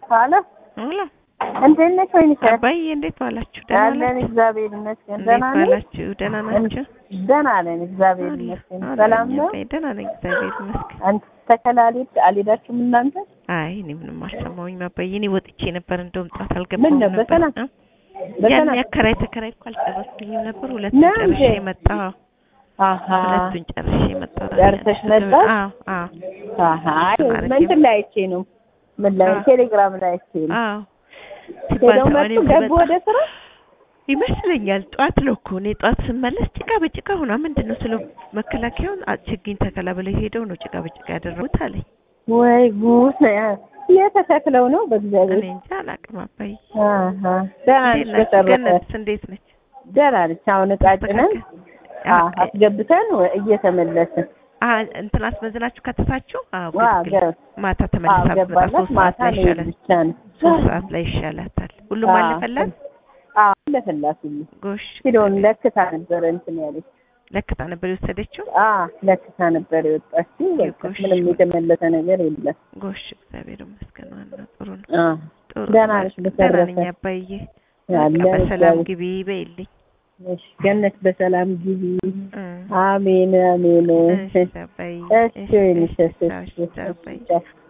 ሀሎ ሆላ እንዴት ነሽ? ወይንሽ አባዬ እንዴት ዋላችሁ? ደህና አለን ናችሁ? እግዚአብሔር ይመስገን። እንዴት ደህና ነሽ? ዋላችሁ? ደህና ናችሁ? ደህና ነን እግዚአብሔር አለ- ይመስገን። አለ ሰላም ነው? አባዬ፣ ደህና ነኝ እግዚአብሔር ይመስገን። አንቺ ተከላሊት አልሄዳችሁም እናንተ? አይ እኔ ምንም አልሰማሁኝም አባዬ። እኔ ወጥቼ ነበር እንደውም ጧት ምን አልገባሁም ነው ነበር። በሰላም እ? በሰላም ያን ያከራይ ተከራይ እኮ አልጨረስኩኝም ነበር። ሁለቱን ነው ጨርሼ እንዴ? መጣሁ። አሀ ሁለቱን ጨርሼ መጣሁ። ጨርሰሽ መጣሽ? አዎ አዎ አሀ አይ ማለቴ እንትን ላይ አይቼ ነው ምን ላይ አዎ። ቴሌግራም ላይ አይቼ ነው አዎ ሲባል ሄደው ነው መጡ እኔም ገቡ ስመጣ ወደ ስራ ይመስለኛል ጠዋት ነው እኮ እኔ ጠዋት ስመለስ ጭቃ በጭቃ ሆና ምንድን ነው ስለ መከላከያውን አ- ችግኝ ተከላ ብለው ሄደው ነው ጭቃ በጭቃ ያደረጉት አለኝ። ወይ ጉድ የተተክለው ነው በእግዚአብሔር እኔ እንጃ አላውቅም አባዬ። አሀ ደህና እንዴት ነች ናችሁ? በተረፈ ገነትስ እንዴት ነች? ደህና ነች አሁን እቃ ጭነን ተስተካከል- አዎ አ- አስገብተን ወ- እየተመለስን አ እንትን አስመዝናችሁ ከተታችሁ? አዎ ዋ ግድ ገ- ማታ አዎ ተመልሳ ብትመጣ ገባላት ሶስት ሰዓት ማታ ላይ ነው ይሻላል። ብቻ ነው ሶስት ሰዓት ላይ ይሻላታል። ሁሉም አዎ። አለፈላት? አዎ አለፈላት ሁሉ ጎሽ ኪሎን ለክታ ነበረ እንትን ያለች ለክታ ነበር የወሰደችው? አዎ ለክታ ነበር የወጣችው በቃ ጎሽ። ምንም የተመለሰ ነገር የለም ጎሽ እግዚአብሔር ይመስገን። ዋናው ጥሩ ነው። አዎ ጥሩ ደህና ነው። ነሽ ደህና በተረፈ? ነኝ አባዬ። ያለን በቃ በሰላም እግዚአብሔር- ግቢ በይልኝ። እሺ ገነት በሰላም ግቢ እ አሜን አሜን እሺ አባዬ። እሺ ወይንሽ እሺ፣ እሺ እሺ፣ እሺ አባዬ። እሺ